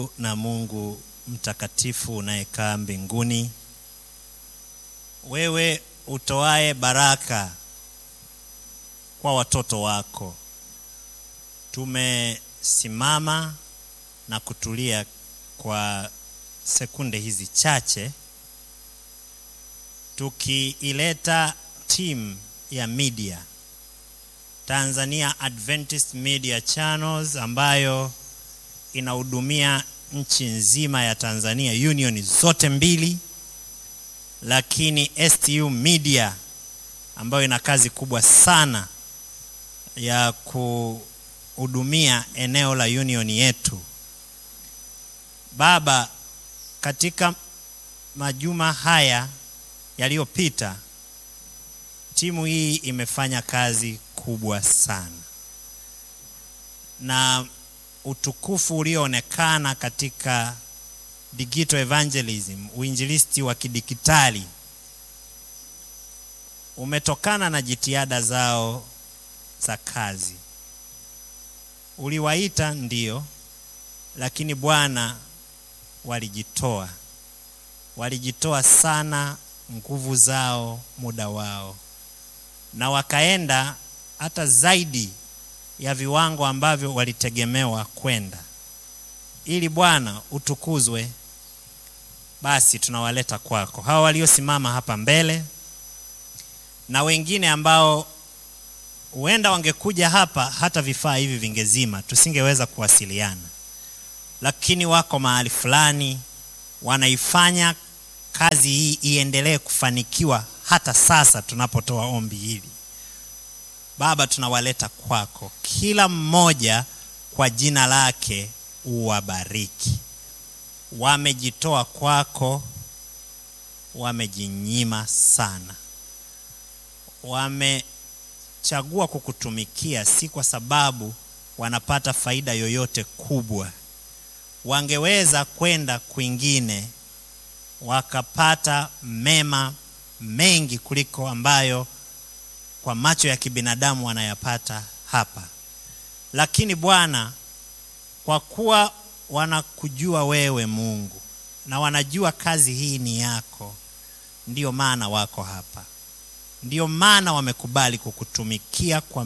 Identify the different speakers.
Speaker 1: na Mungu mtakatifu unayekaa mbinguni, wewe utoaye baraka kwa watoto wako, tumesimama na kutulia kwa sekunde hizi chache tukiileta timu ya media Tanzania Adventist Media Channels ambayo inahudumia nchi nzima ya Tanzania, union zote mbili, lakini STU Media ambayo ina kazi kubwa sana ya kuhudumia eneo la union yetu. Baba, katika majuma haya yaliyopita, timu hii imefanya kazi kubwa sana na utukufu ulioonekana katika digital evangelism, uinjilisti wa kidijitali umetokana na jitihada zao za kazi. Uliwaita ndio, lakini Bwana, walijitoa, walijitoa sana, nguvu zao, muda wao, na wakaenda hata zaidi ya viwango ambavyo walitegemewa kwenda. Ili Bwana utukuzwe, basi tunawaleta kwako hawa waliosimama hapa mbele na wengine ambao huenda wangekuja hapa hata vifaa hivi vingezima, tusingeweza kuwasiliana, lakini wako mahali fulani wanaifanya kazi hii iendelee kufanikiwa hata sasa tunapotoa ombi hili. Baba, tunawaleta kwako, kila mmoja kwa jina lake uwabariki. Wamejitoa kwako, wamejinyima sana, wamechagua kukutumikia, si kwa sababu wanapata faida yoyote kubwa. Wangeweza kwenda kwingine wakapata mema mengi kuliko ambayo kwa macho ya kibinadamu wanayapata hapa, lakini Bwana, kwa kuwa wanakujua wewe Mungu na wanajua kazi hii ni yako, ndiyo maana wako hapa, ndiyo maana wamekubali kukutumikia kwa